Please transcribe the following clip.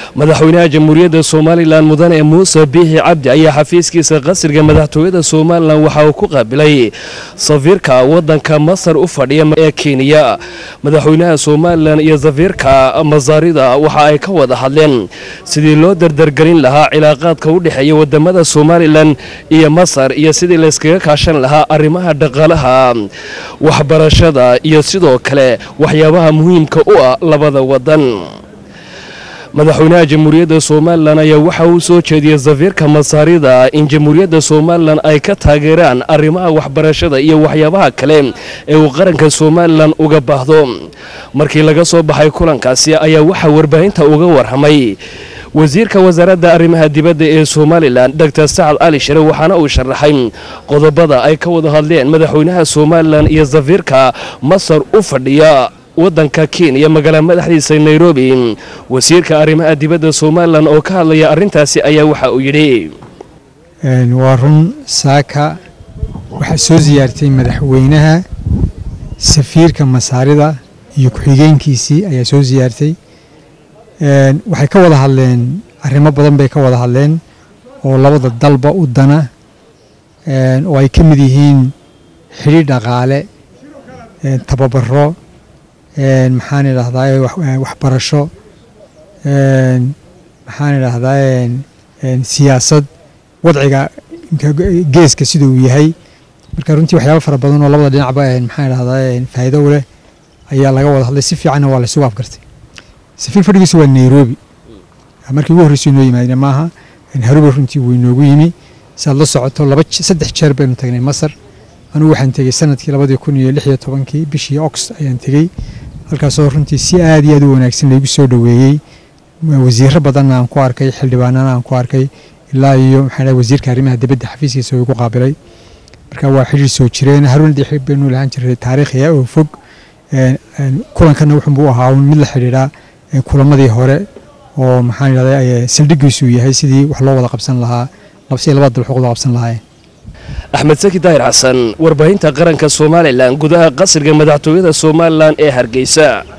madaxweynaha jamhuuriyadda somalilan mudane muuse biixi cabdi ayaa xafiiskiisa qasriga madaxtooyada somalilan waxa uu ku qaabilay safiirka wadanka masar u fadhiya ee kenya madaxweynaha somalilan iyo safiirka masaarida waxa ay ka wada hadleen sidii loo dardargelin lahaa cilaaqaadka u dhexeeya wadamada somalilan iyo masar iyo sidii layskaga kaashan lahaa arrimaha dhaqaalaha waxbarashada iyo sidoo kale waxyaabaha muhiimka u ah labada wadan madaxweynaha jamhuuriyadda somalilan ayaa waxa uu soo jeediyey safiirka masaarida in jamhuuriyadda somalilan ay ka taageeraan arrimaha waxbarashada iyo waxyaabaha kale ee uu qaranka somalilan uga baahdo markii laga soo baxay kulankaasi ayaa waxaa warbaahinta uga warramay wasiirka wasaaradda arrimaha dibadda ee somalilan doctor sacad cali shire waxaana uu sharaxay qodobada ay ka wada hadleen madaxweynaha somalilan iyo safiirka masar u fadhiya wadanka kenya magaala madaxdiisa nairobi wasiirka arrimaha dibadda somalilan oo ka hadlaya arrintaasi ayaa waxa uu yidhi waa run saaka waxaa soo siyaartay madaxweynaha safiirka masaarida iyo ku-xigeenkiisii ayaa soo siyaartay waxay ka wada hadleen arrimo badan bay ka wada hadleen oo labada dalba u dana oo ay ka mid yihiin xidhiir dhaqaale tababaro maxaan idhahdaa waxbarasho maxaan idhahdaa siyaasad wadciga geeska sida uu yahay marka runtii waxyaaba fara badan oo labada dhinacba maxaan idhahdaa faa'iido u leh ayaa laga wada hadlay si fiicanna waa laysugu afgartay safiir fadhigiisa waa nairobi markii ugu horreysay noo yimaadna maaha haruba runtii wuu inoogu yimi siaad la socoto laba saddex jeer baynu tagnay masar anugu waxaan tegey sanadkii labadii kun iyo lix iyo tobankii bishii ox ayaan tegey halkaasoo runtii si aad iyo aad u wanaagsan laygu soo dhoweeyey wasiiro badanna aan ku arkay xildhibaanana aan ku arkay ilaa iyo maxaa wasiirka arrimaha dibadda xafiiskiisa oo igu qaabilay marka waa xidhiir soo jireen haruun dixib baynu lahaan jiray taariikhiya oo fog kulankana wuxuunbuu ahaa mid la xidhiidhaa kulamadii hore oo maxaan idhahdaa saldhigiisu yahay sidii wax loo wada qabsan lahaa si labada dal wax wada qabsan lahaayeen axmed saki daahir xasan warbaahinta qaranka somalilan gudaha qasriga madaxtooyada somalilan ee hargeysa